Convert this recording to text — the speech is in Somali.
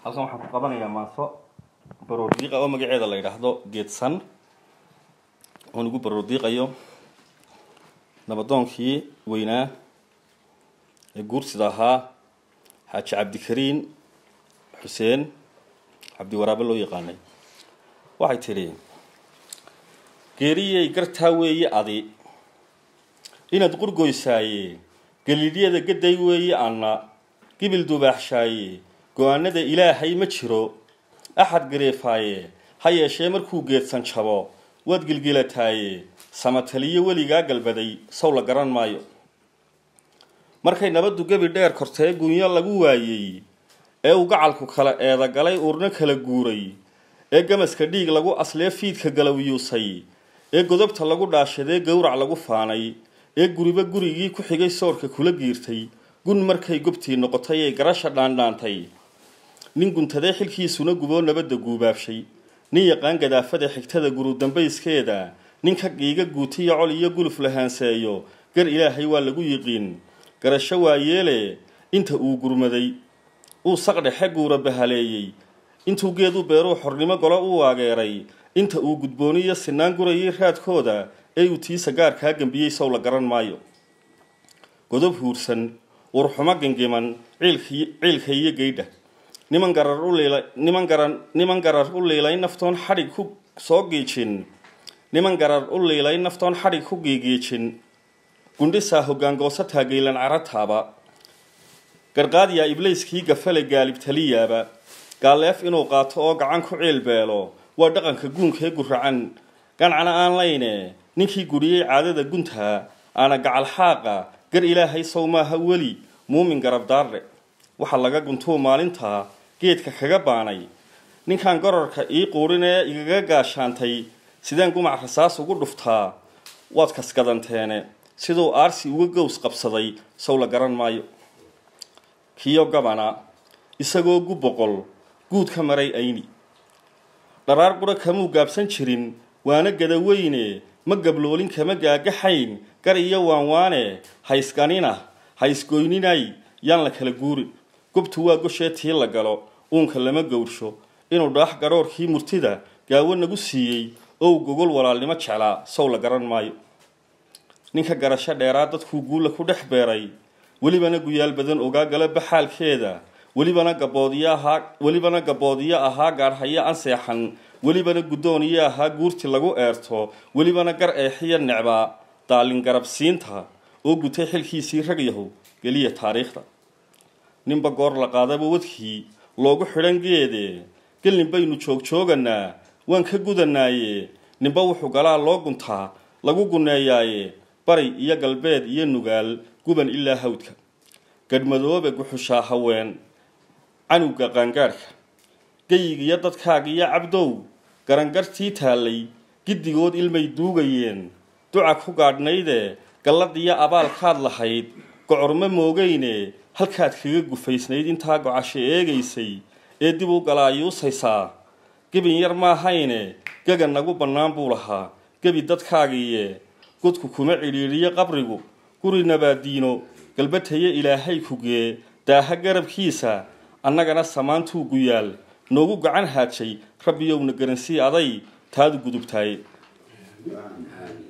halkan waxaan ku qabanayaa maaso baroordiiqa oo magaceeda la yidhaahdo geedsan oon ugu baroordiiqayo nabadoonkii weynaa ee guursida ahaa xaaji cabdikariin xuseen cabdiwaraabe loo yaqaanay waxay tidhi geeriyey gartaa weeye adi inaad qurgoysaaye galiidyada gaday weeye anna gibil dubaaxshaaye go-aanada ilaahay ma jiro axad gareefaaye ha yeeshee markuu geedsan jabo waad gilgilataaye samataliyo weligaa galbaday sow la garan maayo markay nabaddu gebi dheer kortee gunyo lagu waayey ee uu gacalku kala eedagalay uurno kala guuray ee gamaska dhiig lagu aslee fiidka galowiyuusay ee godobta lagu dhaashadee gowrac lagu faanay ee guriba gurigii ku xigay soorka kula giirtay gun markay gobtii noqotay ee garasha dhaandhaantay nin guntadee xilkiisuna guboo nabadda guubaabshay nin yaqaan gadaafada xigtada gurudambayskeeda nin ka giiga guutiya col iyo guluf lahaanseeyo gar ilaahay waa lagu yiqiin garasho waa yeele inta uu gurmaday uu saqdhexe guura bahaleeyey intuu geedu beeruu xornimo golo u waageeray inta uu gudbooniyo sinaan gurayay raadkooda ee uu tiisa gaarkaa gembiyey sow la garan maayo godob huursan urxumo gengiman ciilka iyo geydha niman garar u liilay niman garan niman garar u liilay naftoon xadhig ku soo giijin niman garar u liilay naftoon xadhig ku giigiijin gundhisaa hoggaangoosa taagaylan carataaba garqaadiyaa iblayskii gafale gaalib taliyaaba gaaleef inuu qaato oo gacan ku ciil beelo waa dhaqanka guunkee guracan gancana aan layne ninkii guriyey caadada guntaa aana gacal xaaqa gar ilaahay sow maaha weli muumin garabdaarre waxaa laga guntuu maalintaa geedka kaga baanay ninkan gorarka ii quudhin ee igaga gaashaantay sideen gumac rasaas ugu dhuftaa waad kaskadanteene siduu aarsi uga gows qabsaday sow la garan maayo kiyo gabana isagoo gu boqol guud ka maray ayni dharaar qura kamuu gaabsan jirin waana gadaweyne ma gabloolin kama gaagaxayn gar iyo waanwaane haysganina haysgoyninay yaan la kala guurin gobtu waa goshee tii la galo uunka lama gowrsho inuu dhaax gadhoorkii murtida gaawo nagu siiyey oo uu gogol walaalnimo jeclaa sow la garan maayo ninka garasho dheeraa dadkuu guulla ku dhex beeray welibana guyaal badan ogaa gala baxaalkeeda welibana gaboodiyo ahaa welibana gaboodiyo ahaa gaadhhayo anseexan welibana guddooniyo ahaa guurti lagu eerto welibana gar eexiya necbaa daalin garabsiinta oo gutay xilkiisii rag yahow geliya taariikhda ninba goor la qaadaba wadkii loogu xidhan geede gelin baynu joogjooganaa waan ka gudanaaye ninba wuxuu galaa loo guntaa lagu guneeyaaye bari iyo galbeed iyo nugaal guban ilaa hawdka gadhmadoobe guxushaa haween canugga qaangaadhka geyigiyo dadkaagiyo cabdow garangartii taallay giddigood ilmay duugayeen duca ku gaadhnayde galladiyo abaalkaad lahayd gocorma moogayne halkaad kaga gufaysnayd intaa gocasho eegaysay ee dib u galaayuusaysaa gebin yar maahayne gaga nagu bannaan buu lahaa gebi dadkaagiiye godku kuma cidhiidhiyo qabrigu guri nabaadiino galbataye ilaahay kugee daaha garabkiisa annagana samaantuu guyaal noogu gacan haajay rabbiyowna garansii aday taadu gudubtaay